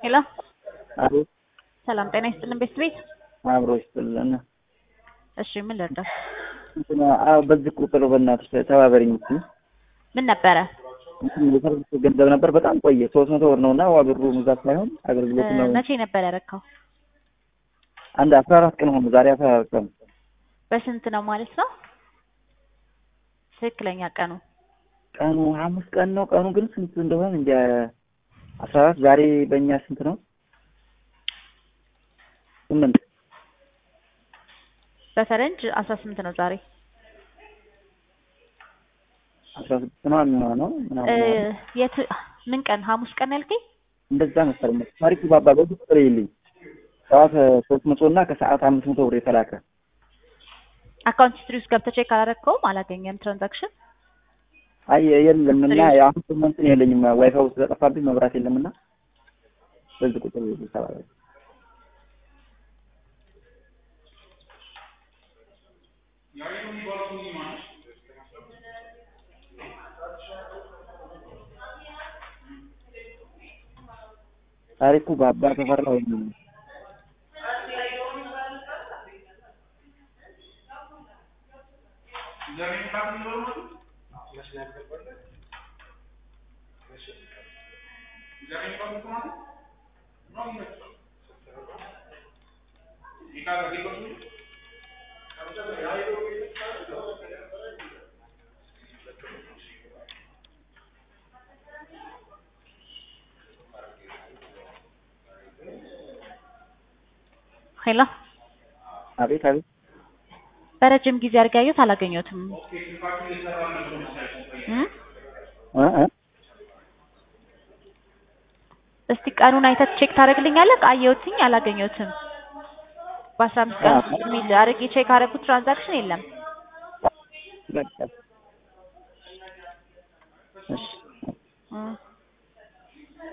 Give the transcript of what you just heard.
ሄሎ አቤት ሰላም ጤና ይስጥልን ቤት ቤት አብሮ ይስጥልን። እሺ ምን ልርዳ? እንትን አዎ፣ በዚህ ቁጥር በእናትሽ ተባበሪኝ እስኪ። ምን ነበረ? እንትን የሰርቪስ ገንዘብ ነበር በጣም ቆየ፣ ሶስት መቶ ብር ነው እና ዋ ብሩ ብዛት ሳይሆን አገልግሎት ነው። መቼ ነበር ያረካው? አንድ አስራ አራት ቀን ሆኑ። ዛሬ አስራ አራት ቀን በስንት ነው ማለት ነው? ትክክለኛ ቀኑ ቀኑ ሐሙስ ቀን ነው። ቀኑ ግን ስንት እንደሆነ እንጃ። አስራ አራት ዛሬ በእኛ ስንት ነው? ስምንት በፈረንጅ አስራ ስምንት ነው ዛሬ። አስራ ስድስት ነው የሚሆነው ምናምን የት ምን ቀን ሐሙስ ቀን ያልከኝ? እንደዛ መሰለኝ። ታሪኩ ባባ በዚህ ቁጥር ይልኝ ጠዋት ሶስት መቶ እና ከሰዓት አምስት መቶ ብር የተላከ አካውንት ሂስትሪ ውስጥ ገብተህ ቼክ አላደረግከውም? አላገኘም ትራንዛክሽን አይ የለም እና አሁን እንትን የለኝም ዋይፋይ ውስጥ ተጠፋብኝ መብራት የለም እና በዚህ ቁጥር ይሰራል። ታሪኩ ባባ ተፈራ ወይ ሄሎ አቤት አቤት በረጅም ጊዜ አድርጌ አየሁት አላገኘሁትም። እም? እ እ እስቲ ቀኑን አይተህ ቼክ ታደርግልኛለህ? አየሁትኝ አላገኘሁትም። በአስራ አምስት ቀን ውስጥ የሚል አድርጌ ቼክ አደረኩት ትራንዛክሽን የለም። በቃ እሺ